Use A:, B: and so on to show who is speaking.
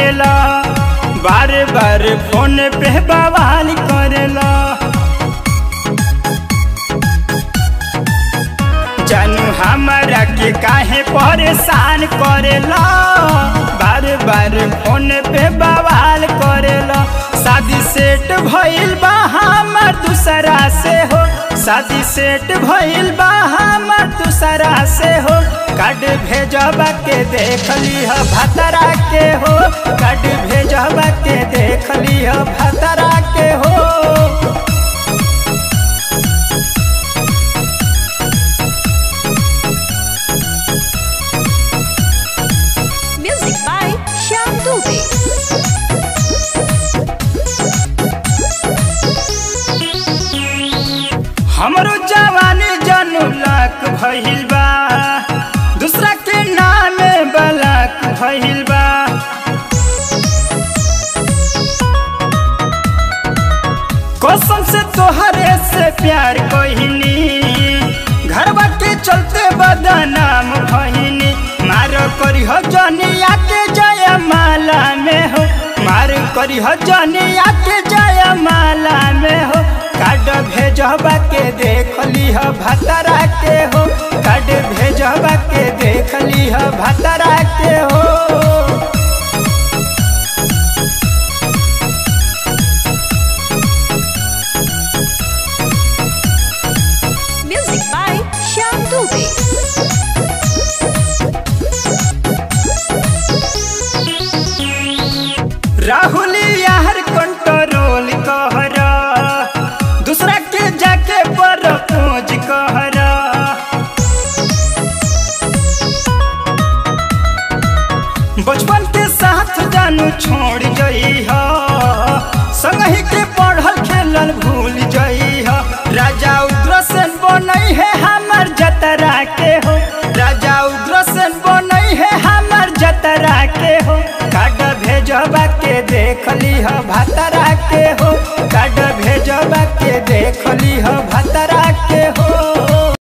A: करेला बार बार फोन पे बवाल करेला जानू हमारा के काहे परेशान करेला बार बार फोन पे बवाल करेला शादी सेट भइल बा हमर दूसरा से हो शादी सेट भइल बा हमर दूसरा से हो कार्ड भेजबा के देख लिह भतरा के हो कार्ड भेजबा के देख लिह भतरा के हो
B: Music by Shyam Dubey.
A: हमरो जवानी जनू लाख भइल बा दूसरा के नामे बलाक भइल बा कसम से तोहरे से प्यार कहिनी घरवा के चलते बदनाम भइनी मार करी हो जनिया के जय माला में हो मार करी हो जनिया के जय माला में हो कार्ड भेजबा के देख लिह भतरा के हो कार्ड भेजबा के देख लिह भतरा के हो
B: Music by Shyam Dubey.
A: Rahul यार कंट्रोल कहरा दूसरा के जाके पर पहुंच कहरा बचपन के साथ जानू छोड़ जई हो संगही के पढ़ल खेलल भूल जई हो राजा उग्रसेन बनई है हमर जतरा के हो राजा उग्रसेन बनई है हमर जतरा के हो कार्ड भेजबा के देख लीह भात